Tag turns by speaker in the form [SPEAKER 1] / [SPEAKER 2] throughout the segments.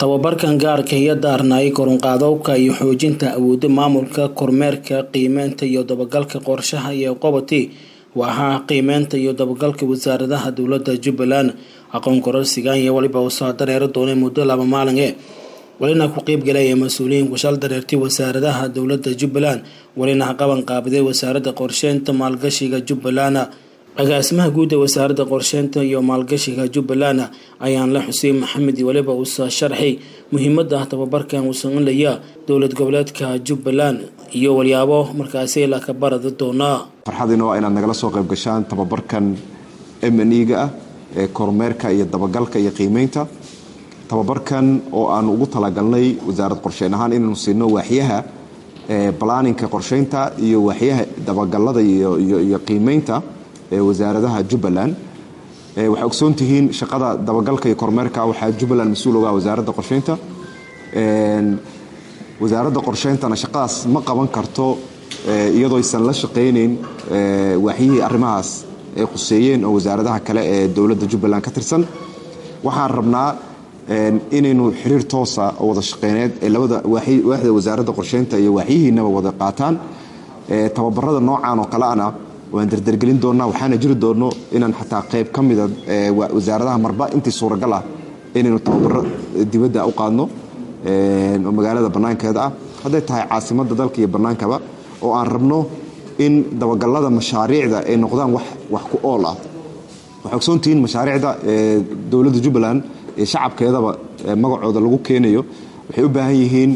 [SPEAKER 1] tababarkan gaarka iyo daarnaayay korunqaadowka iyo xoojinta awoodda maamulka kormeerka qiimeynta iyo dabagalka qorshaha iyo qobati waaxaha qiimeynta iyo dabagalka wasaaradaha dowladda jubbaland aqoon kororsigan iyo weliba uu soo dareeri doonay muddo laba maalin e welina ku qeybgalaya mas-uuliyiin kushal dareertay wasaaradaha dowladda jubbaland welina qaban qaabiday wasaaradda qorsheynta maalgashiga jubbaland agaasimaha guud ee wasaaradda qorsheynta iyo maalgashiga jubbaland ayaan la xuseen maxamed weliba uusa sharxay muhiimada tababarkan uu sameynaya dowlad goboleedka jubbaland iyo walyaabo markaasi la ka baradi doonaa
[SPEAKER 2] farxadiina waa inaad nagala soo qayb gashaan tababarkan m n e ga ah ee kormeerka iyo dabagalka iyo qiimeynta tababarkan oo aan ugu talagalnay wasaarad qorsheyn ahaan inaynu siino waaxyaha balaaninka qorsheynta iyo waaxyaha dabagalada iyo qiimeynta ee wasaaradaha jubbaland waxay ogsoon tihiin shaqada dabagalka iyo kormeerka waxaa jubbaland mas-uul oga wasaaradda qorsheynta wasaaradda qorsheyntana shaqadaas ma qaban karto iyadoo aysan la shaqayneyn waaxyihii arrimahaas ay khuseeyeen oo wasaaradaha kale ee dowladda jubbaland ka tirsan waxaan rabnaa inaynu xiriir toosa oo wada shaqeyneed ee labada waaxda wasaaradda qorsheynta iyo waaxyihiinaba wada qaataan tababarada noocan oo kaleana waan dardargelin doonaa waxaana jiri doono inaan xataa qayb ka mida wasaaradaha marba intii suuragal ah inaynu tababaro dibadda u qaadno oo magaalada bannaankeeda ah hadday tahay caasimadda dalka iyo bannaankaba oo aan rabno in dabagalada mashaariicda ay noqdaan wax ku ool ah waxay ogsoontihiin mashaariicda dowladda jubbaland iyo shacabkeedaba magacooda lagu keenayo waxay u baahan yihiin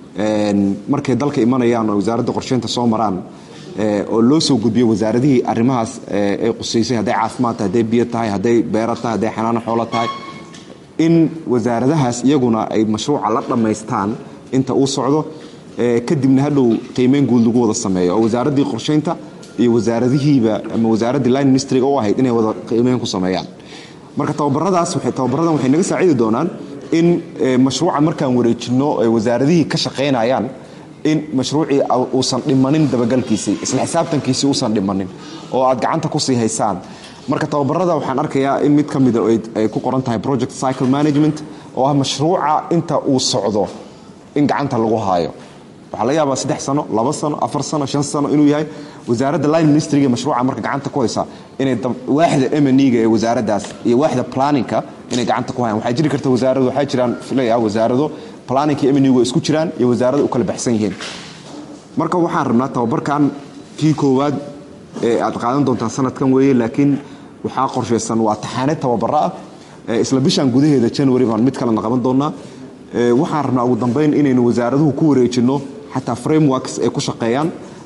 [SPEAKER 2] markay dalka imanayaan oo wasaaradda qorsheynta soo maraan oo loo soo gudbiyo wasaaradihii arrimahaas ay qusaysay hadday caafimaad tahay hadday biyo tahay hadday beero tahay hadday xanaano xoolo tahay in wasaaradahaas iyaguna ay mashruuca la dhammaystaan inta uu socdo kadibna hadhow qiimeyn guud lagu wada sameeyo oo wasaaraddii qorsheynta iyo wasaaradihiiba ama wasaaraddii line ministryga u ahayd inay wada qiimeyn ku sameeyaan marka tababaradaas tababaradan waxay naga saacidi doonaan in mashruuca markaan wareejinno ay wasaaradihii ka shaqaynayaan in mashruucii uusan dhimanin dabagalkiisii isla xisaabtankiisii uusan dhimanin oo aad gacanta kusii haysaan marka tababarada waxaan arkayaa in mid ka mida ay ku qoran tahay project cycle management oo ah mashruuca inta uu socdo in gacanta lagu haayo waxaa laga yaabaa saddex sano laba sano afar sano shan sano inuu yahay wasaaradda line ministryga mashruuca marka gacanta ku haysa inay waaxda mnega ee wasaaraddaas iyo waaxda planninka inay gacanta ku hayaan waxaa jiri karta wasaaradu waxaa jiraan filaya wasaarado planninka mnegu isku jiraan iyo wasaarada u kala baxsan yihiin marka waxaan rabnaa tababarkan kii koowaad ee aad qaadan doontaan sanadkan weeye laakiin waxaa qorshaysan waa taxaane tababaro ah isla bishan gudaheeda january baan mid kalena qaban doonaa waxaan rabnaa ugu dambeyn inaynu wasaaraduhu ku wareejinno xataa frameworks ay ku shaqeeyaan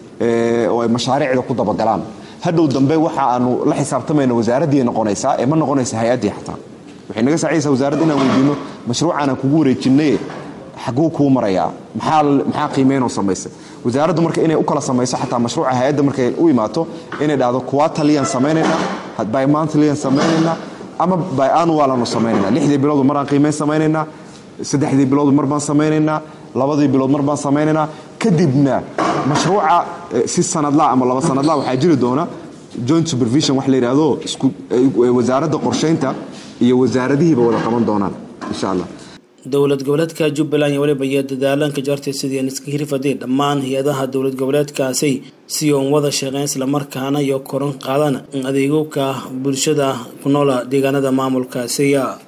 [SPEAKER 2] oo ay mashaariicda ku dabagalaan hadhow dambe waxa aanu la xisaabtamayna wasaaraddii noqonaysaa ee ma noqonaysa hay-addii xataa waxay naga saacidaysaa wasaaradda inaan weydiino mashruucaanaan kugu wareejinay xaguu kuu marayaa maxaa qiimeynoo samaysa wasaaraddu marka inay u kala samayso xataa mashruuca hay-adda markay u imaato inay dhahdo quataliyaan samaynaynaa by monthlyaan samaynaynaa ama by annualanu samaynayna lixdii biloodu maraan qiimeyn samaynaynaa saddexdii biloodu mar baan samaynaynaa labadii bilood mar baan samaynaynaa kadibna mashruuca si sanadla ama laba sanadla waxaa jiri doona joint supervision wax la yidhaahdo wasaaradda qorsheynta iyo wasaaradihiiba wada qaban doonaan insha allah
[SPEAKER 1] dowlad goboleedka jubbaland iyo weliba iyo dadaalanka jartay sidii aan iska hirfadeen dhammaan hay-adaha dowlad goboleedkaasi si oon wada shaqeyn islamarkaana iyo koran qaadan adeegowka bulshada ku noola deegaanada maamulkaasiya